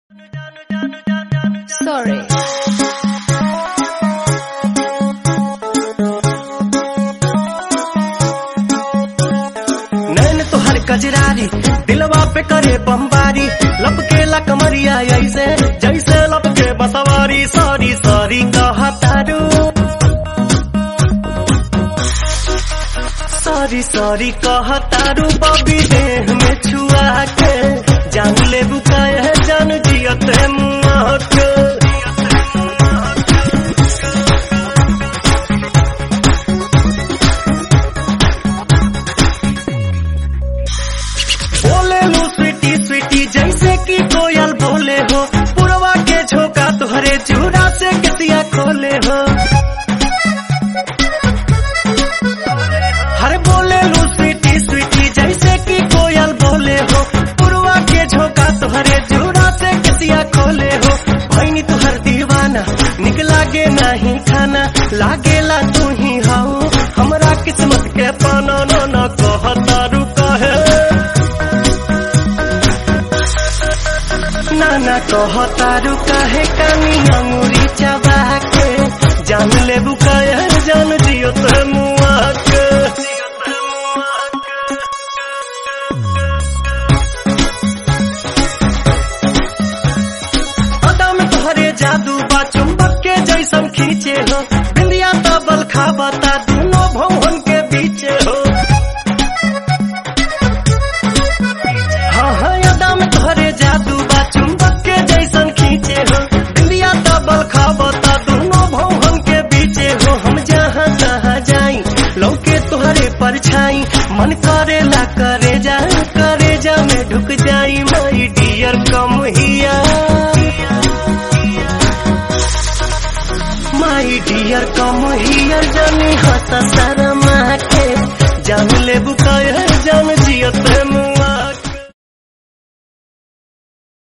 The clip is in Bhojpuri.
Sorry. नैन तोहर कजरारी दिलवा पे करे बमबारी लपकेला कमरिया ऐसे जैसे लपके बसवारी सॉरी सॉरी कहा तारू सॉरी सॉरी कहा तारू बबी देह में छुआ के जान ले बुकाए जान जियत मुआ के बोले लो स्वीटी स्वीटी जैसे कि कोयल बोले हो पुरवा के झोंका तुहरे चूड़ा से कसिया खोले हो हर बोले लो स्वीटी स्वीटी जैसे कि कोयल बोले हो पुरवा के झोंका तुहरे चूड़ा से कसिया खोले हो भैनी तुहर दीवाना निक लागे नहीं खाना लागेला तू ही हाउ हमरा किस्मत के पाना न न कहता रुका है नाना कहतारू काहे कानी अंगूरी चबा के जान ले बुकाया जान दियो तो मुआ के अदा में तोहरे जादू बा चुंबक के जैसन खींचे हो बिंदिया तबल खाबता दोनों भवन के बीचे हो हाँ हाँ यादा में तोहरे जादू बा चुंबक के जैसन खींचे हो इंडिया डबल खाबता दोनों भवन के बीचे हो हम जहाँ जहाँ जाई लौके तोहरे परछाई मन करेला करे जा करे जा में ढुक जाई माई डियर कम हिया माई डियर कम हियर जानी हंस